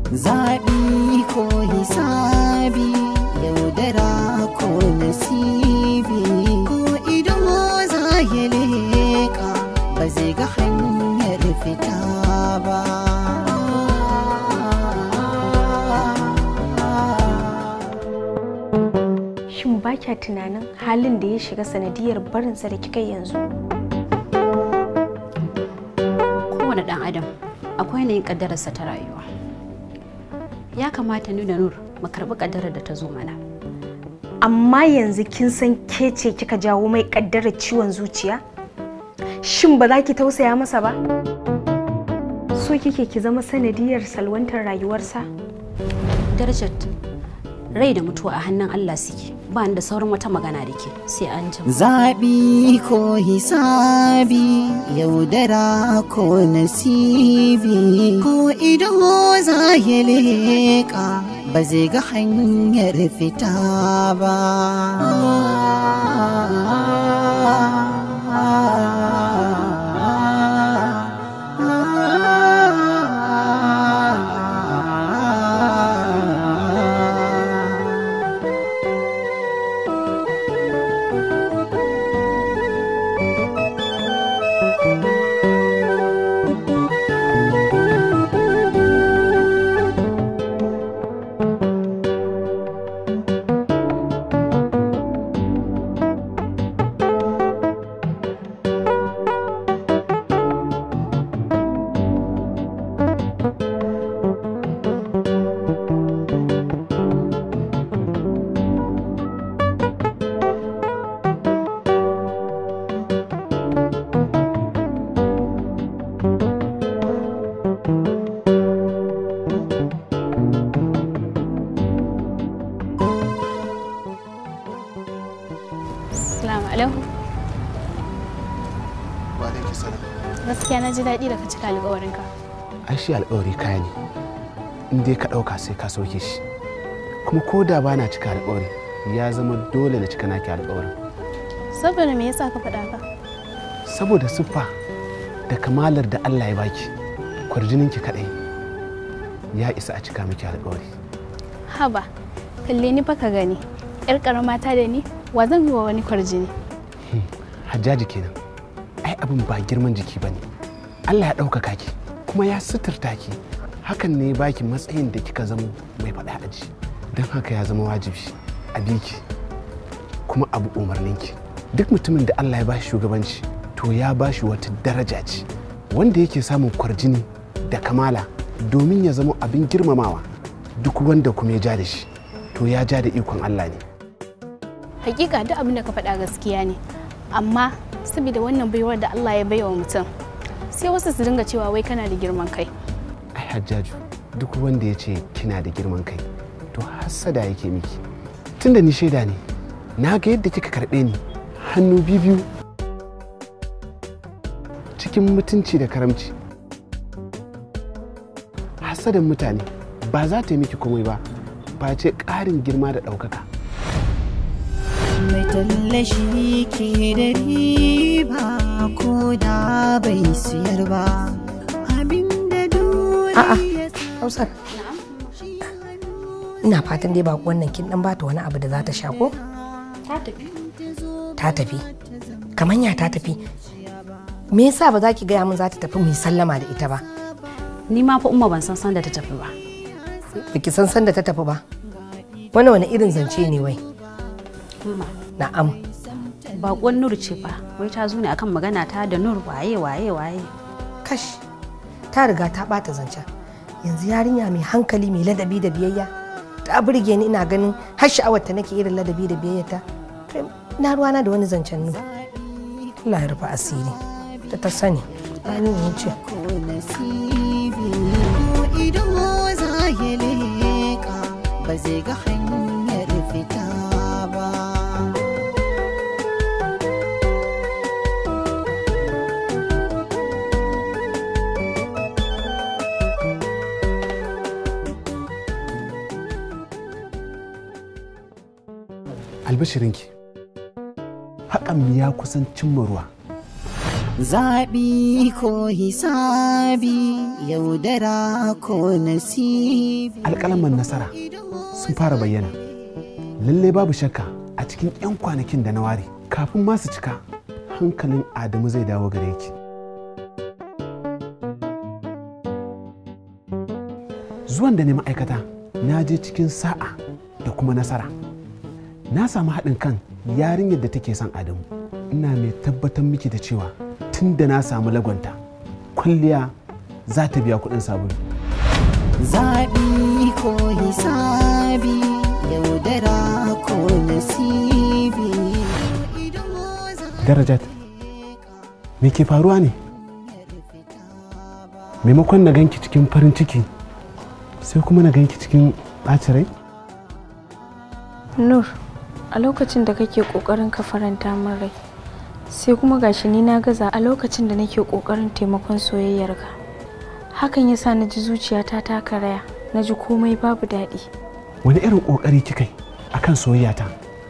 zaɓi ko hisabi yaudara ko nasibi ko ido za ya leƙa ba zai ga hanyar fita ba Shin ba kya tunanin halin da ya shiga sanadiyar barinsa da kika yi yanzu? kowane ɗan adam akwai yanayin ƙaddararsa ta rayuwa ya kamata ni da nur mu karɓi ƙaddarar da ta zo mana Amma yanzu kin san ke ce kika jawo mai kaddarar ciwon zuciya? Shin ba za ki tausaya masa ba? So kike ki zama sanadiyar salwantar rayuwarsa? darajar rai da mutuwa a hannun allah suke ba ni da sauran wata magana da ke sai an jima zaɓi ko hisabi yaudara ko nasibi ko ido za ya leƙa ba zai ga hanyar fita ba Assalamu alaikum. Wa alaikum salam. Gaskiya na ji daɗi da ka cika alƙawarinka. Ai shi alƙawari kaya ne. In dai ka ɗauka sai ka sauke shi. Kuma ko da ba na cika alƙawari ya zama dole na cika naki alƙawarin. Saboda me yasa ka faɗa ka? Saboda siffa da kamalar da Allah ya baki kwarjininki kaɗai ya isa a cika miki alƙawari. Haba, kalle ni fa ka gani. Yar ƙarama ta da ni, wa zan yi wa wani kwarjini? Hajjaji kenan. Ai abin ba girman jiki ba ne. Allah ya ɗaukaka ki kuma ya suturta ki. Hakan ne ya baki matsayin da kika zama mai faɗa aji. Don haka ya zama wajibi a biki kuma abu umarninki. Duk mutumin da Allah ya bashi shugabanci to ya bashi wata daraja ce wanda yake samun kwarjini da kamala domin ya zama abin girmamawa duk wanda kuma ya ja da shi to ya ja da ikon Allah ne. Hakika duk abin da ka faɗa gaskiya ne. Amma saboda wannan baiwar da Allah ya baiwa mutum, sai wasu su dinga cewa wai kana da girman kai. ai hajjaju duk wanda ya ce kina da girman kai to hassada yake miki tunda ni shaida ne na ga yadda kika karɓe ni hannu biyu cikin mutunci da karamci hassadan mutane ba za ta yi miki komai ba face ƙarin girma da ɗaukaka mai tallashi ke da riba ko da bai siyar ba abinda A'a, duniya Hausar. Ina fatan dai ba wannan kin dan bata wani abu da za ta sha ko? ta tafi Ta tafi. Kamanya ta tafi. Me yasa ba za ki gaya min za ta tafi mu yi sallama da ita ba? ni ma fa umma ban san san da ta tafi ba Baki san san da ta tafi ba? Wani wani irin zance ne wai? umma Na'am. baƙon nur ce fa wai ta zo ne akan magana ta da nur waye waye waye Kash. Ta riga ta bata zancen. Yanzu yarinya mai hankali mai ladabi da biyayya. Ta burge ni ina ganin har sha'awar ta nake irin ladabi da biyayya ta. Kai, Na ruwana da wani zancen nu. Allah ya rufe asiri. Ta ta sani. Ani ne ce. ko nasibi ko ido za ya leƙa ba zai ga hanyar fita ba albishirinki haƙan ya kusan cimma ruwa zaɓi ko hisabi yaudara ko nasibi alƙalaman nasara sun fara bayyana lalle babu shakka a cikin 'yan kwanakin da na ware kafin masu cika hankalin adamu zai dawo gare ki zuwan da ne ma'aikata na je cikin sa'a da kuma nasara na samu haɗin kan yarinyar da take son adamu ina mai tabbatar miki da cewa tun da na samu lagonta kwalliya za ta biya kuɗin sabulu zaɓi ko hisabi yaudara ko nasibi darajat me ke faruwa ne maimakon na ganki cikin farin ciki sai kuma na ganki cikin ɓacin rai Nur, a lokacin da kake ƙoƙarin ka faranta min rai, sai kuma gashi ni na gaza a lokacin da nake ƙoƙarin taimakon soyayyarka. Hakan ya sa na ji zuciyata ta karaya, na ji komai babu daɗi. wani irin ƙoƙari kika yi akan soyayyata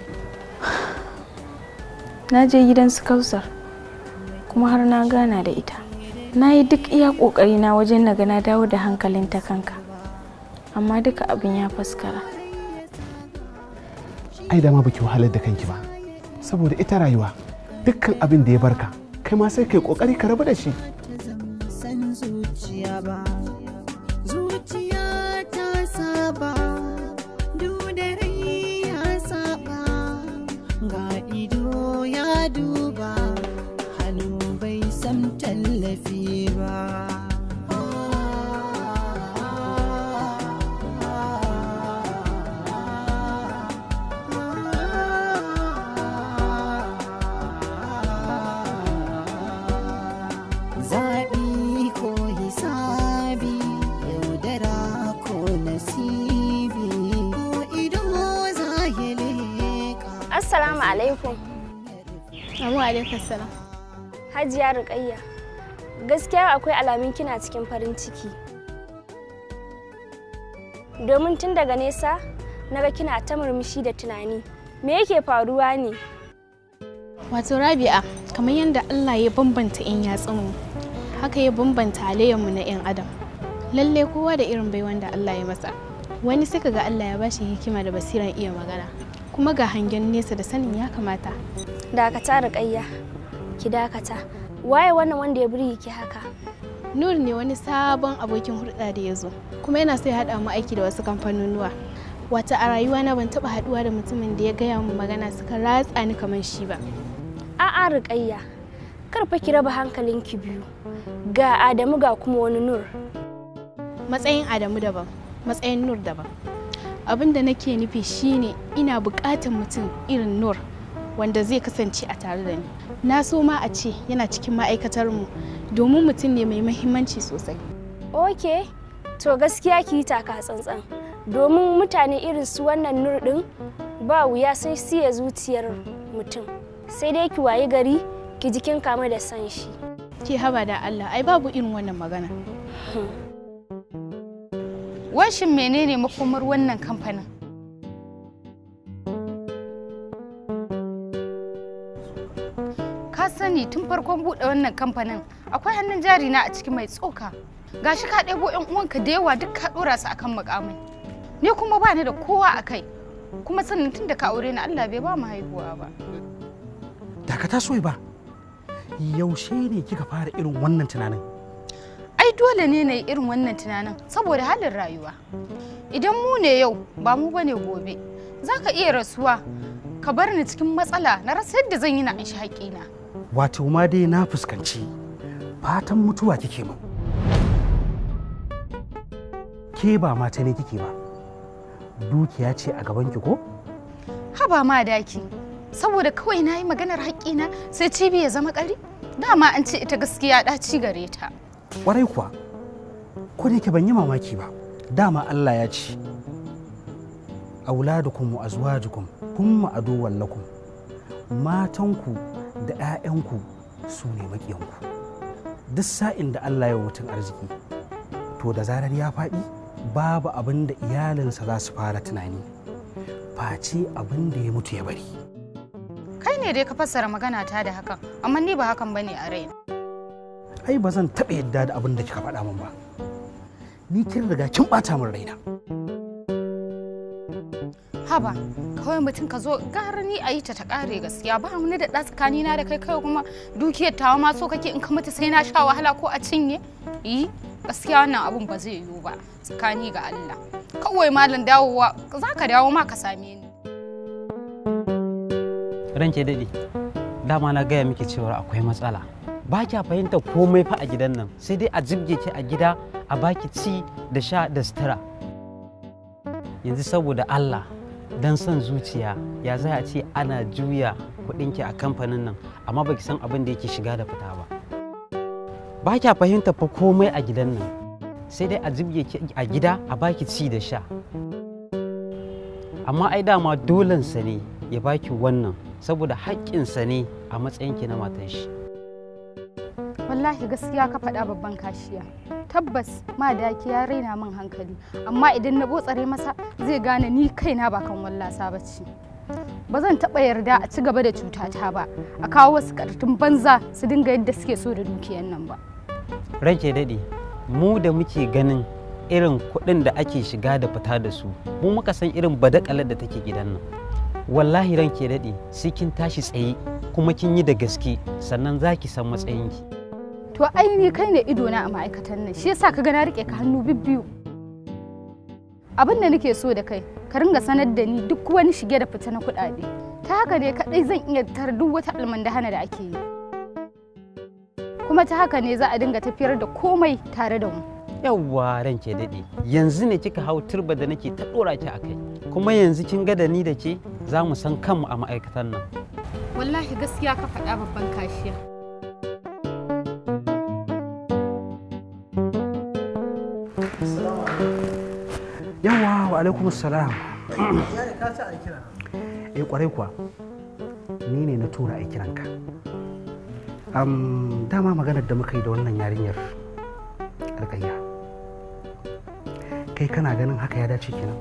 Na je gidan su Kausar, kuma har na gana da ita. Na yi duk iya ƙoƙarina wajen na ga na dawo da hankalinta kanka, amma duka abin ya faskara. ai da ma baki wahalar da kanki ba saboda ita rayuwa dukkan abin da ya barka kai ma sai kai kokari ka rabu da shi san zuciya ba zuciya ta saba da rai ya saba ga ido ya duba hannu bai san tallafi ba zaɓi ko hisabi yaudara ko nasibi ko ido za ya leƙa Assalamu alaikum. Amma alaikum salam. Hajiya Rukayya. Gaskiya akwai alamun kina cikin farin ciki. Domin tun daga nesa, naga kina ta murmushi da tunani. Me yake faruwa ne? Wato Rabi'a, kamar yadda Allah ya bambanta 'yan yatsunmu, haka ya bambanta halayyarmu na 'yan adam. Lalle kowa da irin baiwan da Allah ya masa. Wani sai ga Allah ya bashi hikima da basiran iya magana, kuma ga hangen nesa da sanin ya kamata. Dakata Rukayya. Ki dakata. Waye wannan wanda ya burge ki haka? Nur ne wani sabon abokin hulɗa da ya zo, kuma yana so ya haɗa mu aiki da wasu kamfanonuwa. Wata a rayuwa na ban taɓa haɗuwa da mutumin da ya gaya mu magana suka ratsa ni kamar shi ba. A'a Rukayya. Kar fa ki raba hankalinki biyu. Ga Adamu ga kuma wani Nur. matsayin Adamu daban matsayin Nur daban abin da nake nufi shine ina buƙatar mutum irin Nur wanda zai kasance a tare da ni na so ma a ce yana cikin ma'aikatar mu domin mutum ne mai mahimmanci sosai Ok, to gaskiya ki yi taka tsantsan. Domin mutane irin su wannan nur ɗin ba wuya sai siya zuciyar mutum. Sai dai ki wayi gari ki jikin kama da san shi. ke haba da Allah ai babu irin wannan magana Washin menene makomar wannan kamfanin? Ka sani tun farkon buɗe wannan kamfanin akwai hannun jari na a ciki mai tsoka. Gashi ka ɗebo 'yan uwanka da yawa duk ka ɗora su akan mukamai. Ni kuma ba ni da kowa a kai. Kuma sannan tun da ka aure ni Allah bai ba mu haihuwa ba. dakata soyi ba yaushe ne kika fara irin wannan tunanin Ai dole ne na yi irin wannan tunanin saboda halin rayuwa. Idan mu ne yau ba mu bane gobe. Za ka iya rasuwa ka bar ni cikin matsala na rasa yadda zan yi na anshi haƙina. wato ma dai na fuskanci fatan mutuwa kike min ke ba mata ne kike ba dukiya ce a gaban ki ko Haba ma daki saboda kawai na yi maganar haƙƙina sai cibi ya zama ƙari. Dama an ce ita gaskiya ɗaci gare ta. kwarai kuwa ko da yake ban yi mamaki ba dama Allah ya ce auladukum wa azwajukum humma aduwwan lakum matanku da 'ya'yanku su ne maƙiyanku duk sa'in da Allah ya wa mutum arziki to da zarar ya faɗi babu abin da iyalinsa za su fara tunani face abin da ya mutu ya bari Kai ne dai ka fassara magana ta da hakan, amma ni ba hakan bane a raina. ai ba zan taɓa yadda da abin da kika faɗa min ba ni kin riga kin ɓata min raina haba kawai mutum ka zo gara ni a yi ta ta ƙare gaskiya ba wani da ɗa tsakanina da kai kai kuma dukiyar tawa ma so kake in ka mutu sai na sha wahala ko a cinye yi gaskiya wannan abun ba zai yiwu ba tsakani ga Allah kawai malam dawowa za ka dawo ma ka same ni ranke daɗi dama na gaya miki cewa akwai matsala ba kya fahimta komai fa a gidan nan sai dai a jibge ki a gida a baki ci da sha da sutura yanzu saboda Allah dan son zuciya ya za a ce ana juya kuɗinki a kamfanin nan amma baki san abin da yake shiga da fita ba ba kya fahimta fa komai a gidan nan sai dai a jibge ki a gida a baki ci da sha amma ai dama dolensa ne ya baki wannan saboda haƙƙinsa ne a matsayinki na matan shi wallahi gaskiya ka faɗa babban kashiya tabbas madaki ya raina min hankali amma idan na botsare masa zai gane ni kaina ba kan wallasa ba ce ba zan taɓa yarda a ci gaba da cutata ba a kawo wasu ƙartun banza su dinga yadda suke so da dukiyan nan ba ranke daɗe mu da muke ganin irin kuɗin da ake shiga da fita da su mu muka san irin badakalar da take gidan nan wallahi ranke daɗe sai kin tashi tsaye kuma kin yi da gaske sannan za ki san matsayinki to ai ni kai ne ido na a ma'aikatan nan shi yasa ka ga na rike ka hannu bibbiyu abin da nake so da kai ka ringa sanar da ni duk wani shige da fita na kuɗaɗe ta haka ne kaɗai zan iya tar duk wata almandahana da ake yi kuma ta haka ne za a dinga tafiyar da komai tare da mu yawwa ranke daɗe yanzu ne kika hau turba da nake ta ɗora ki a kai kuma yanzu kin ga da ni da ke za mu san kanmu a ma'aikatan nan wallahi gaskiya ka faɗa babban kashiya yawa wa alaikum salam eh kwarai kuwa ni ne na tura a kiranka um, dama maganar da muka yi da wannan yarinyar alkayya kai kana ganin haka ya dace kenan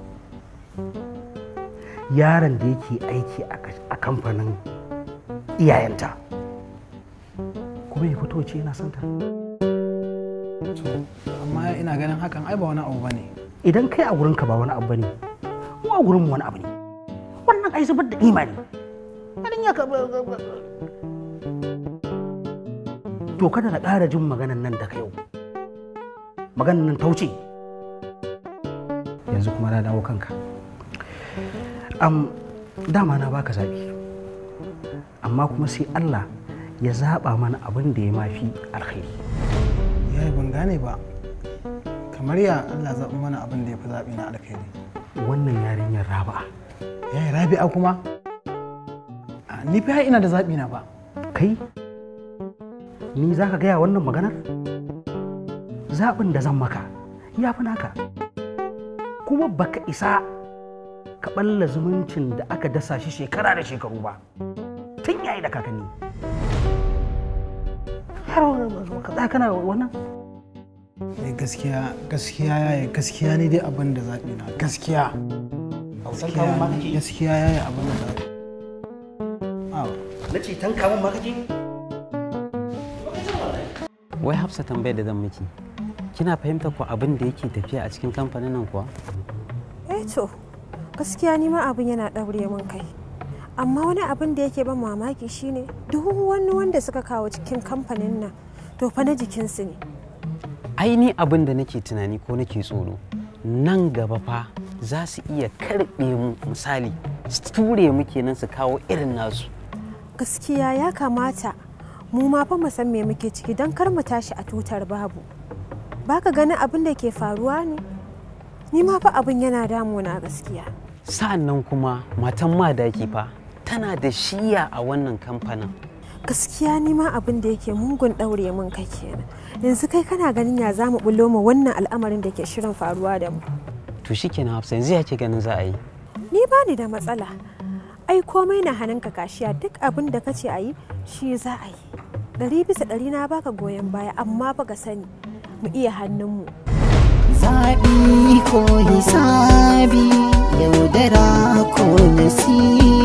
yaron da yake aiki a kamfanin iyayenta kuma ya fito ce yana santa amma ina ganin hakan ai ba wani abu bane idan kai a gurinka ba wani abu bane mu a gurinmu wani abu ne wannan ai zubar da imani idan ya to kada na ƙara jin maganan nan da ka yau maganan nan ta wuce yanzu kuma na dawo kanka am dama na baka zaɓi amma kuma sai Allah ya zaɓa mana abin da ya mafi alkhairi yayi ban gane ba kamar ya Allah zaɓi mana abin da ya fi zaɓi na alkhairi wannan yarinyar raba'a yayi rabi'a kuma A, ni fa ina da zaɓi na ba kai ni za ka gaya wannan maganar zaɓin da zan maka ya fi naka kuma baka isa ka ɓalla zumuncin da aka dasa shi shekara da shekaru ba tun yayi da kakanni har ka za kana wannan Eh, gaskiya gaskiya yayi gaskiya ne dai abin da zaɓi na gaskiya gaskiya gaskiya yayi abin da zaɓi na ce tan kamun ma kake wai hafsa tambayar da zan miki kina fahimtar ko abin da yake tafiya a cikin kamfanin nan kuwa eh to gaskiya ni ma abin yana ɗaure min kai amma wani abin da yake ban mamaki shine duk wani wanda suka kawo cikin kamfanin nan to fa na jikinsu ne ai ni abin da nake tunani ko nake tsoro nan gaba fa za su iya karɓe mu misali su ture mu kenan su kawo irin nasu gaskiya ya kamata mu ma fa mu san me muke ciki don kar mu tashi a tutar babu baka ganin abin da ke faruwa ne ni ma fa abin yana damuna gaskiya sa'an nan kuma matan madaki fa tana da shiya a wannan kamfanin gaskiya ni ma abin da yake mungun ɗaure min kai kenan yanzu kai kana ganin ya za mu bullo ma wannan al'amarin da ke shirin faruwa da mu to shikenan hafsa yanzu ya ke ganin za a yi ni ba ni da matsala ai komai na hannunka kashiya duk abin da kace a yi shi za a yi ɗari bisa ɗari na baka goyon baya amma ba ka sani mu iya hannunmu zaɓi ko hisabi yaudara ko nasibi